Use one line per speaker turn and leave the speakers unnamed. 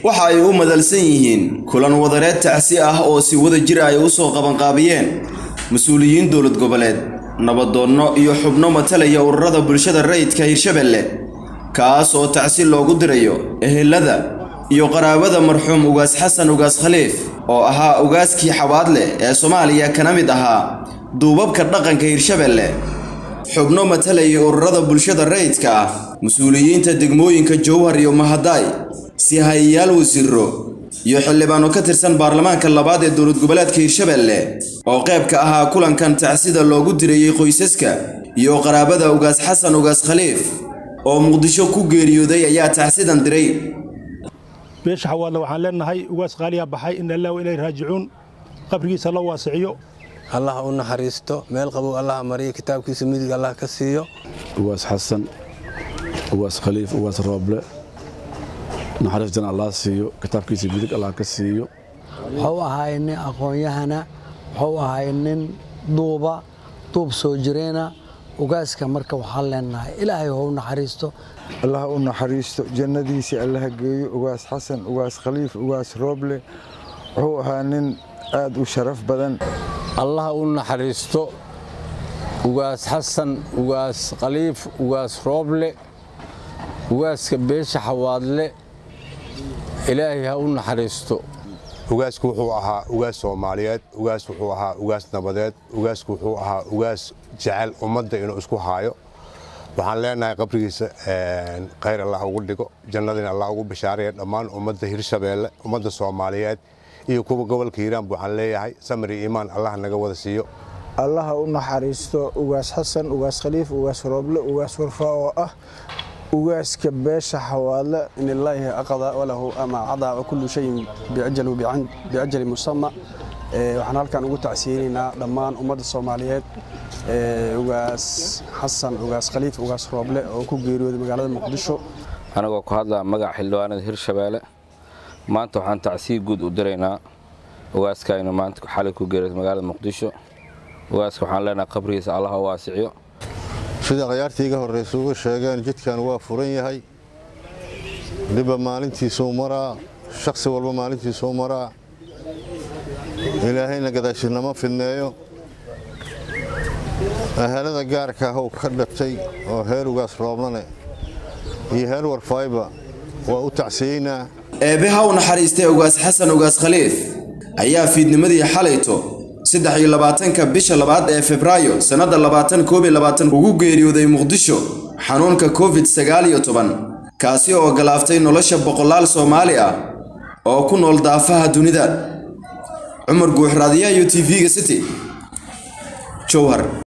waxa ay u madalsan yihiin kulan wadareed tacsi ah oo si wada jir ay u soo qabanqaabiyeen mas-uuliyiin dowlad goboleed nabadoonno iyo xubno matalaya ururada bulshada rayidka hirshabelle kaas oo tacsi loogu dirayo ehelada iyo qaraabada marxuum ugaas xasan ugaas khaliif oo ahaa ugaaskii xawaadle ee soomaaliya kana mid ahaa duubabka dhaqanka hirshabelle xubno matalaya ururada bulshada rayidka ah mas-uuliyiinta degmooyinka jowhar iyo mahadaay sihayayaal wasiiro iyo xildhibaano ka tirsan baarlamaanka labaad ee dowlad goboleedka hirshabelle oo qayb ka ahaa kulankan tacsida loogu dirayey qoysaska iyo qaraabada ugaas xasan ugaas khaliif oo muqdisho ku geeriyooday ayaa tacsidan diray
beesha xawaadle waxaan leenahay ugaas qaaliyaa baxay in allah ilay raajicuun qabrigiisa la waasiciyo
allah u naxariisto meel qabow allah mariyo kitaabkiisa midig allah ka siiyo
ugaas xasan ugaas khaliif ugaas rooble naxariistan allah siiyo kitaabkiisa midig allah ka siiyo
wuxuu ahaay nin aqoon-yahana wuxuu ahaay nin duuba duub soo jireena ugaaska marka waxaan leenahay ilaahay hou naxariisto
allah u naxariisto jannadiisii allaha geeyo ugaas xasan ugaas khaliif ugaas rooble wuxuu ahaa nin aad u sharaf badan
allah u naxariisto ugaas xasan ugaas khaliif ugaas rooble ugaaska beesha xawaadle ilaahay ha u naxariisto
ugaasku wuxuu ahaa ugaas soomaaliyeed ugaas wuxuu ahaa ugaas nabadeed ugaasku wuxuu ahaa ugaas jecel ummadda inuu isku haayo waxaan leenahay qabrigiisa khayr allah ugu dhigo jannadina allah ugu bashaaraya dhammaan ummadda hirshabeelle ummadda soomaaliyeed iyo kuwa gobolka hiiraanba waxaan leeyahay samri iimaan allah naga wada siiyo
allaha u naxariisto ugaas xasan ugaas khaliif ugaas rooble ugaas warfaa oo ah ugaaska beesha xawaadle
in illaahi aqada walahu ama cadaa kullu shayin biajali musama waxaan halkan ugu tacsiyeynaynaa dhammaan ummadda soomaaliyeed ugaas xasan ugaas khaliif ugaas rooble oo ku geeriyooday magaalada muqdisho
anagoo ku hadlaa magaca xildhibaanada hirshabeelle maanta waxaan tacsiyi guud u diraynaa ugaaskaynu maanta xalay ku geeriyooday magaalada muqdisho ugaaska waxaan leenahay qabrigiisa allah u waasiciyo
sida khayaartii iga horraysa uga sheegeen jidkan waa furan yahay dhibba maalintiisuu maraa shakhsi walba maalintiisuu maraa ilaahayna gadaashinama fidneeyo ahalada gaarka ah uu ka dhatay oo heer ugaas rooblane iyo heer warfayba waa u tacsiyeynaa
eebbe ha u naxariistay ugaas xasan ugaas khaliif ayaa fiidnimadii xalayto saddex iyo labaatanka bisha labaad ee febraayo sannadda labaatan koob iyo labaatan ugu geeriyooday muqdisho xanuunka covid sagaal iyo toban kaasi oo galaaftay nolosha boqolaal soomaali ah oo ku nool daafaha dunida cumar guux raadiyaha iyo t v-ga city jowhar